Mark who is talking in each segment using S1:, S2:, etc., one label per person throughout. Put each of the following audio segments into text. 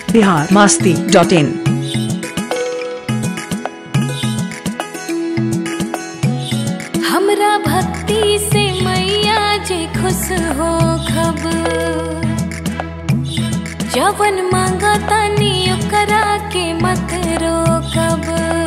S1: Bihar Masti dot इन
S2: हमरा भक्ति से मैया जे खुश हो खब जवन मांगा तानी ओकरा के मत रोकब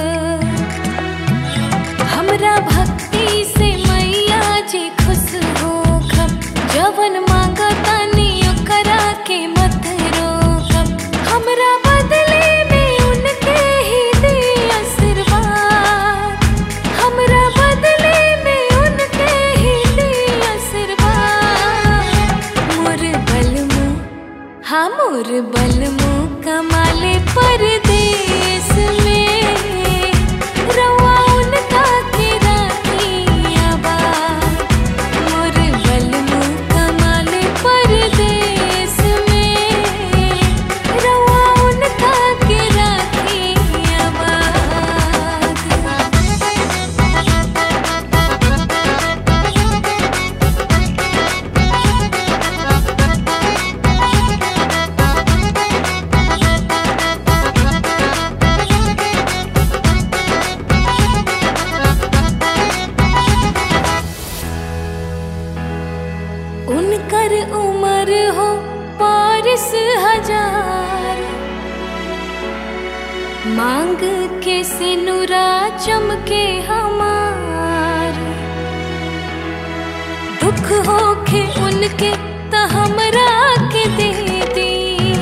S2: हमरा भक्ति से मैया जे खुश हो खब जवन मांगा तानी ओकरा के मत रोकब हमरा बदले में उनके ही दे आशीर्वाद हमरा बदले में उनके ही दे आशीर्वाद मोर बलमु हाँ मोर बलमु कमाले परदेस में रवा उनका के राखी आबाद मोर बलमु कमाले परदेस में रवा उनका के राखी आबाद उनकर उम्र हो पारिस हजार मांग के सिनुरा चमके हमार दुख होखे उनके त हमरा के दे दी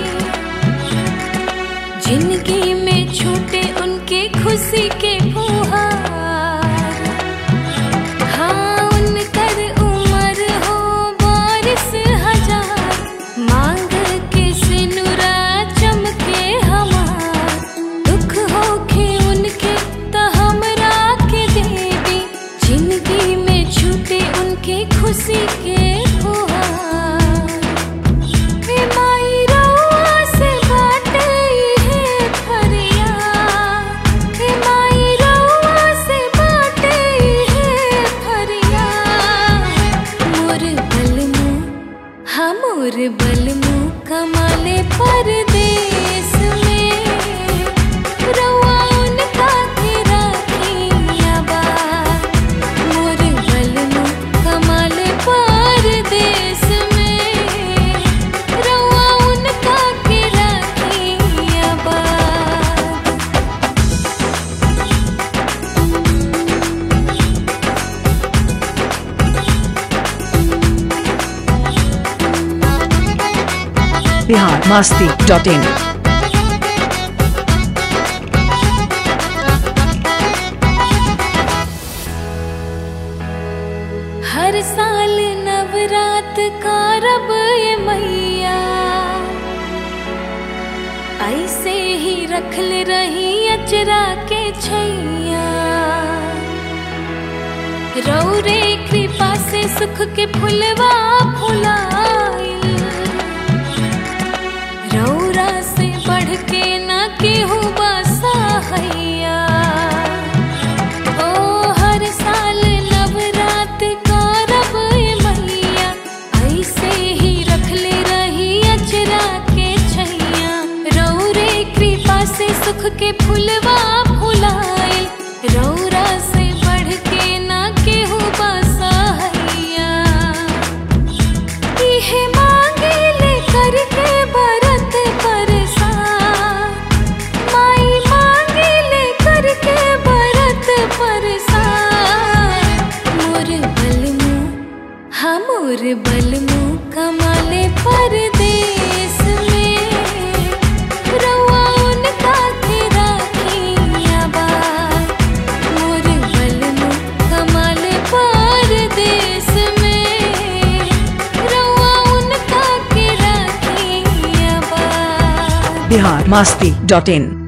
S2: जिंदगी में छूटे उनके खुशी के फुहार हाँ उनकर उम्र हो बारिश हजार मांग के सिनुरा चमके हमार दुख होखे उनके त हमरा के देवी जिंदगी में छूटे उनके खुशी के फुहार हे माई रउआ से बाटे इहे फरियाद हे माई रउआ से बाटे इहे फरियाद मोर बलमु हाँ मोर बलमु कमाले परदेस में रउआ उनका के राखी आबाद मोर बलमु कमाले परदेस में रउआ उनका के राखी आबाद
S1: बिहार मास्ती डॉट इन
S2: हर साल नवरात का रब ये मैया ऐसे ही रखल रही अचरा के छैया रौरे कृपा से सुख के फुलवा फुलाइल रौरा से बढ़ के ना केहू बसा हैया ओ हर साल नवरात का रब ये मैया ऐसे ही रखले रही अचरा के छैया रौरे कृपा से सुख के फुलवा फुलाए रौरा से बढ़ के ना केहू बसा हैया इहे मांगे ले करके बरत परसान माई मांगे ले करके बरत परसान मोर बलमु हाँ मोर बलमु कमाले परदेस में रउआ उनका के राखी आबाद मोर बलमु कमाले परदेस में रउआ उनका के राखी आबाद
S1: बिहार मास्ती डॉट इन